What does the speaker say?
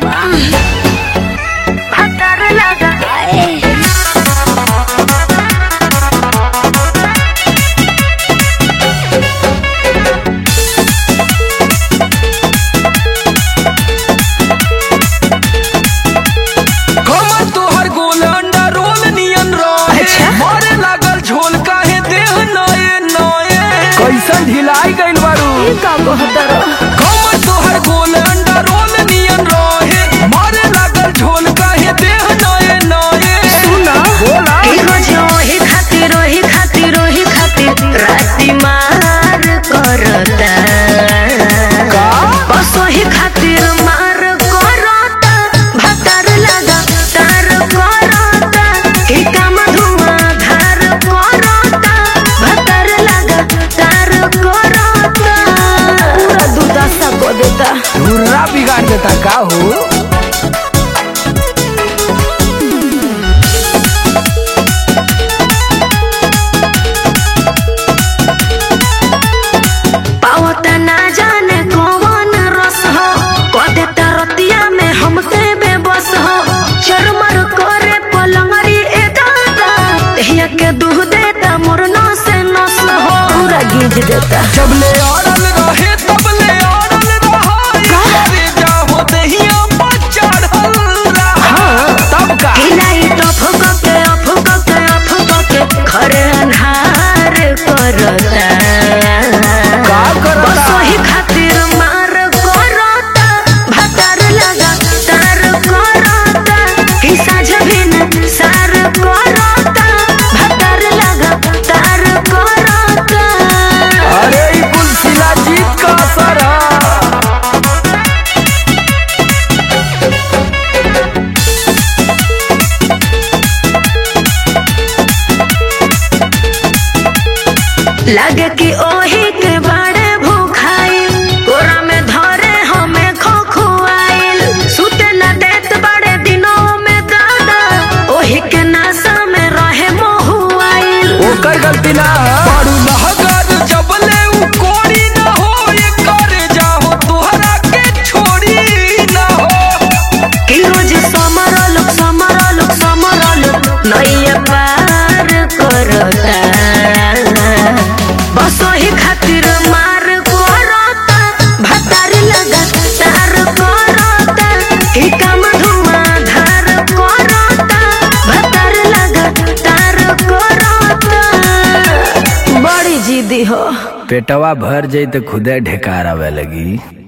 भातार लगा कमर तोहर गोल अंडा रोल नियन रहे अच्छा। मारे लागल झोल काहे देह नए नए कैसन ढिलाई गइल बारू का बहतर कमर तोहर गोल अंडा रोल नियन रहे मारे लागल झोल काहे देह नए नए सुना बोला रोज ओही खातिर ओही खातिर ओही खातिर राती मार करता का बस ओही खातिर मार करता भातार लगा तार करता कि काम धुआं धार करता भातार लगा तार करता पूरा दुर्दशा को देता धुर्रा बिगाड़ देता का हो पावता ना जाने कौन रस हो कदे तरतिया में हमसे बेबस हो चरमर करे पलंगरी ए दादा तहिया के दूह देता मोर नस नस हो पूरा गीज देता जब ले अड़ल रहे तब ले अड़ल रहा अरे जाहो दहिया पर चढ़ल रहा तब का हिलाई तो फुक के अफुक के अफुक के खरे अन्हार करता का करता? बस वही खातिर मार करता भातार लगा तार करता कि साझ बिन सार करता भातार लगा तार करता अरे ई कुल शिलाजीत का असर है लागे कि ओही के बड़े भूखाइल कोरा में धरे हमें खोखुआइल सुते न देत बड़े दिनों में दादा ओही के नासा में रहे मोहुआइल ओकर गलती ना बड़ू लहगर जब ले उ कोड़ी ना हो ये कर जाहो तोहरा के छोड़ी ना हो कि रोज समरल समरल समरल नैया पार करता बस ओही खातिर मार करता भातार लगा तार करता कि काम धुआं धार करता भातार लगा तार करता बड़ी जिद्दी हो पेटवा भर जाई तो खुदे ढेकार आवे लगी